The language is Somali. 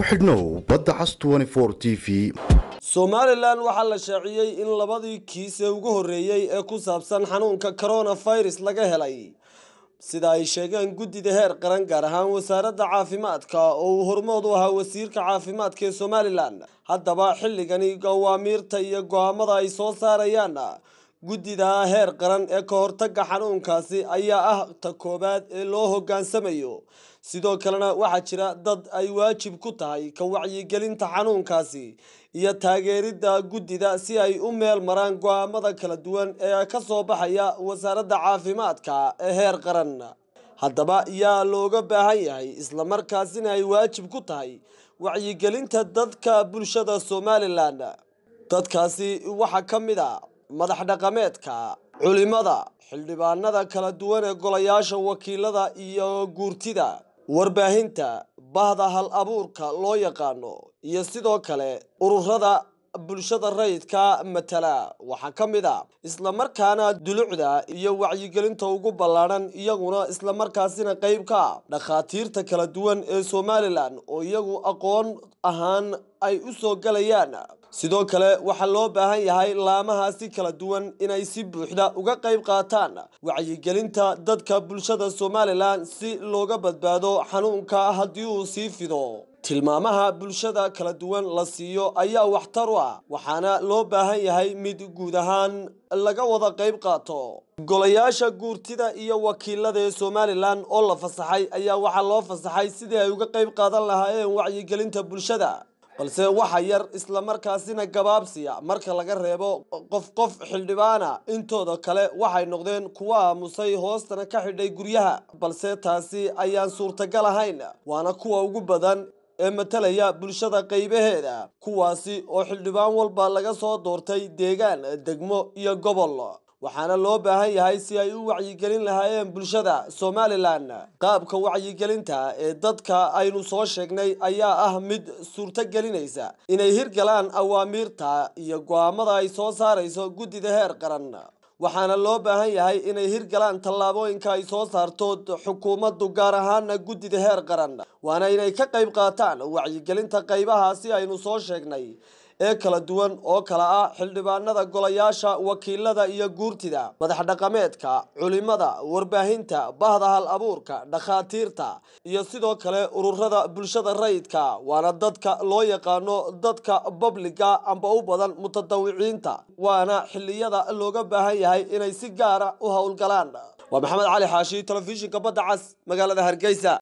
ku xidhnow badda cas t v somalilan waxaa la shaaciyey in labadii kiis ee ugu horreeyey ee ku saabsan xanuunka coronavirus laga helay sida ay sheegeen guddida heer qaran gaar ahaan wasaaradda caafimaadka oo uu hormood u ahaa wasiirka caafimaadka ee somalilan haddaba xilligani gawaamiirta iyo go-aamada ay soo saarayaan guddida heer qaran ee ka hortagga xanuunkaasi ayaa ah ta koowaad ee loo hoggaansamayo sidoo kalena waxaa jira dad ay waajib ku tahay ka wacyigelinta xanuunkaasi iyo taageeridda guddida si ay u meel maraan go-aamada kala duwan ee ka soo baxaya wasaaradda caafimaadka ee heer qaran haddaba yaa looga baahan yahay islamarkaasina ay waajib ku tahay wacyigelinta dadka bulshada somalilan dadkaasi waxaa ka mid a madax dhaqameedka culimada xildhibaanada kala duwan ee golayaasha wakiilada iyo guurtida warbaahinta bahda hal abuurka loo yaqaano iyo sidoo kale ururada bulshada rayidka matala waxaa ka mid a islamarkaana dulucda iyo wacyigelinta ugu ballaadhan iyaguna islamarkaasina qeyb ka ah dhakhaatiirta kala duwan ee somalilan oo iyagu aqoon ahaan ay u soo galayaan sidoo kale waxaa loo baahan yahay laamahaasi kala duwan inay si buuxda uga qayb qaataan wacyigelinta dadka bulshada somalilan si looga badbaado xanuunka haddii uu sii fido tilmaamaha bulshada kala duwan la siiyo ayaa waxtar u ah waxaana loo baahan yahay mid guud ahaan laga wada qayb qaato golayaasha guurtida iyo wakiilada ee somalilan oo la fasaxay ayaa waxaa loo fasaxay sidii ay uga qayb qaadan lahaayeen wacyigelinta bulshada balse waxa yar islamarkaasina gabaabsiya marka laga reebo qof qof xildhibaana intooda kale waxay noqdeen kuwa aamusay hoostana ka xidhay guryaha balse taasi ayaan suurtagal ahayn waana kuwa ugu badan ee matalaya bulshada qaybaheeda kuwaasi oo xildhibaan walba laga soo doortay deegaan degmo iyo gobol waxaana loo baahan yahay si ay u wacyigelin lahaayeen bulshada somalilan qaabka wacyigelinta ee dadka aynu soo sheegnay ayaa ah mid suurto gelinaysa inay hirgalaan awaamiirta iyo go-aamada ay soo saarayso guddida heer qaran waxaana loo baahan yahay inay hirgalaan tallaabooyinka ay soo saarto xukuumaddu gaar ahaana guddida heer qaran waana inay ka qayb qaataan wacyigelinta qaybahaasi aynu soo sheegnay ee kala duwan oo kala ah xildhibaanada golayaasha wakiilada iyo guurtida madax dhaqameedka culimada warbaahinta bahda hal abuurka dhakhaatiirta iyo sidoo kale ururada bulshada rayidka waana dadka loo yaqaano dadka babliga amba u badan mutadawiciinta waana xiliyada looga baahan yahay inay si gaara u howlgalaan waa maxamed cali xaashi telefishinka badda cas magaalada hargeysa